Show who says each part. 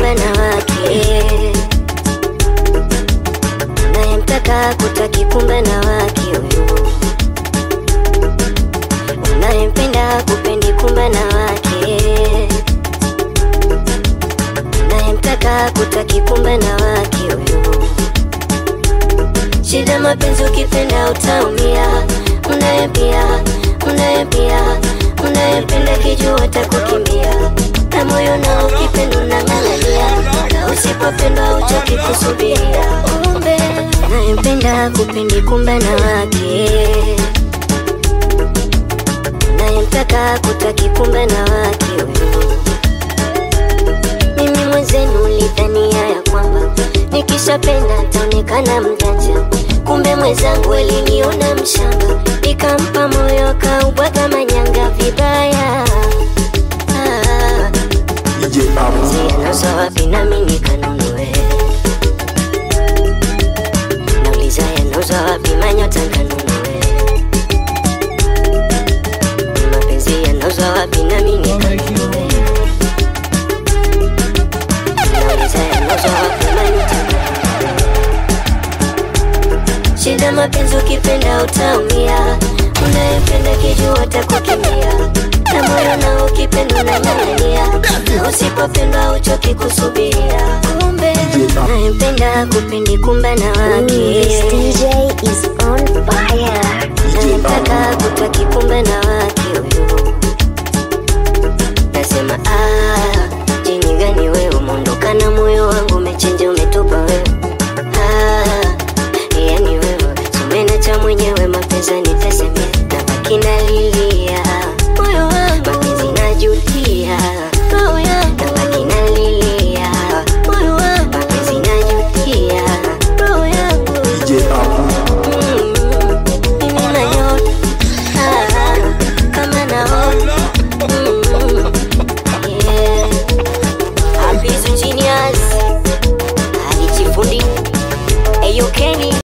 Speaker 1: kumbe na wake unayemtaka kutaki kumbe na wake huyu unayempenda kupendi kumbe na wake unayemtaka kutaki kumbe na wake huyu shida mapenzi ukipenda utaumia unayepia unayepia unayependa kijua takukimbia na moyo nao ukipenda unang'ang'ania na usipopendwa uchoki kusubiria kumbe unayempenda kupendi kumbe na wake unayemtaka kutaki kumbe na wake huyu mimi mwenzenu ulidhania ya kwamba nikishapenda taonekana mjanja kumbe mwenzangu aliniona mshamba nikampa moyo kaubwaga manyanga vibaya ah,
Speaker 2: DJ Amo.
Speaker 1: zianaza wapi nami nikanunue nauliza yanauza wapi manyota nkanunue mapenzi yanauza wapi nami nikanunue nauliza yanauza wapi manyota nkanunue shida mapenzi ukipenda utaumia unayependa kijua takukimbia na moyo nao ukipenda unang'ang'ania na usipopendwa uchoki kusubiria kumbe unayempenda kupendi kumbe na wake
Speaker 3: This DJ is on fire.
Speaker 1: unayemtaka kutaki kumbe